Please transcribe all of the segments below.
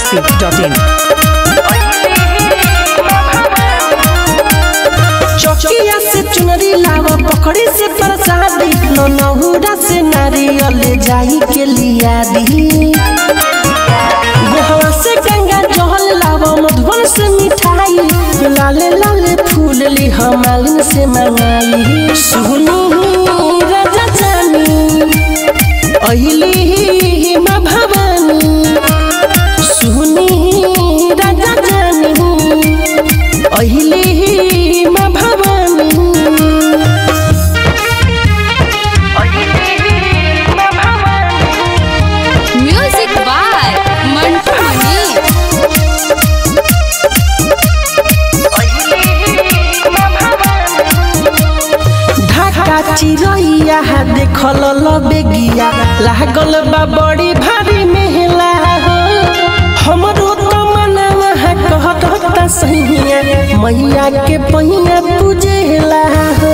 masti.in. चौकिया से चुनरी लावा पकड़ी से प्रसादी नो नहुरा से नारियल जाई के लिया दी गोहवा से गंगा जहल लावा मधुबन से मिठाई लाले लाले फूल ली हमालिन से मंगाई सुनी राजा जानी अहिली माँ भवानी सुनी राजा जानी अहिली माँ भवानी म्यूजिक बाय मंटू मनी ढाका चिरैया देखल बेगिया लागल बा बड़ी भारी मेहला हो हमरो तो मनवा कहत सहिया मैया के पहिया पूजेला हो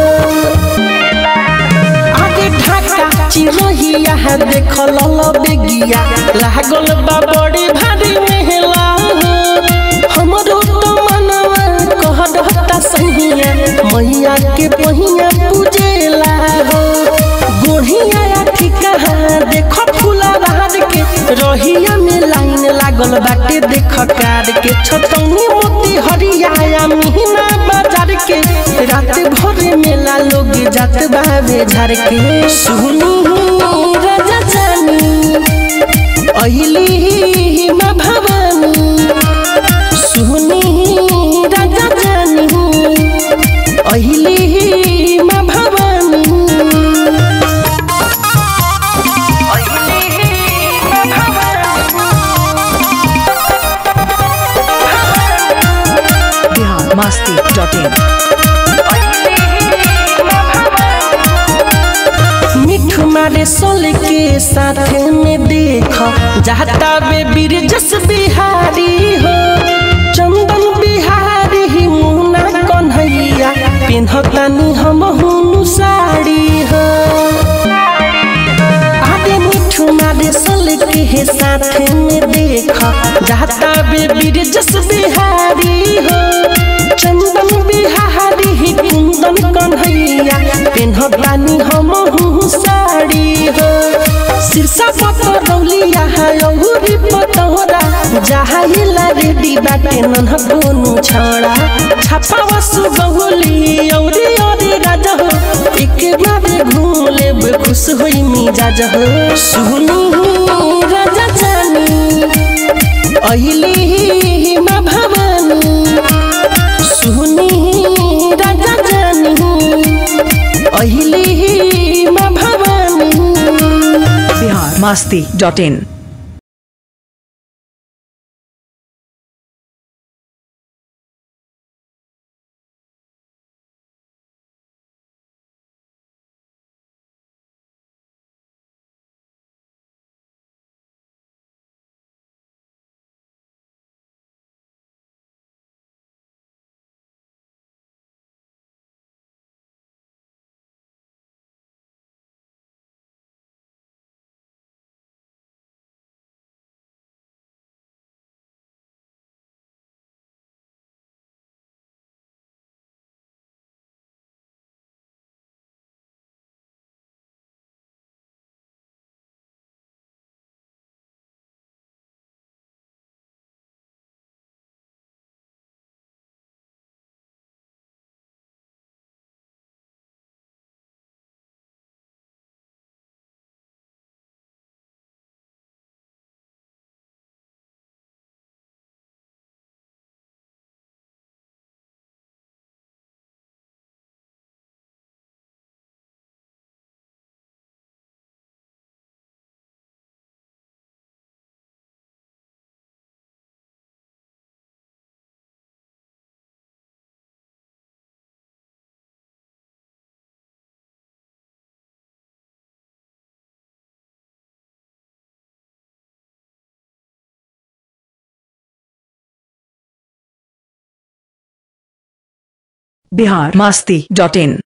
आगे ढाका चिरैया देखल बेगिया लागल बा बड़ी भारी मेहला हो हमरो तो मनवा कहत सहिया मैया के पहिया पूजेला हो गोढ़िया ठिका देखो फूला बहार के रहिया में लाइन लागल बाटे देख कार के छतौनी मोती हरिया मिहिना बाजार के रात भर मेला लोग जात बाबे झार के सुनी राजा जानी अहिली माँ भवानी सुनी राजा जानी अहिली माँ भवानी Bihar masti.in. मिठू मारे सोल के साथ में देख जाता बे बीर जस बिहारी हो चंदन बिहारी ही मुना कन्हैया पिन्हतानी हम हुनु साड़ी हो आगे मिठू मारे सोल के साथ में देख जाता बे बीर जस बिहारी हो चंदन बिहारी ही कुंदन कन्हैया पिन्हतानी हम हूँ साड़ी हो शीर्षा पतरौलिया है औरी पतौरा जहाइला रेडी बाटे नन्ह दोनों छौड़ा छापा वसु बहुली औरी औरी राजा हो एक बार घूम लेब खुश होई मिजाज हो सुनी राजा जानी अहिली माँ भवानी सुनी राजा जानी अहिली माँ Bhavani Bihar masti.in. Bihar Masti dot इन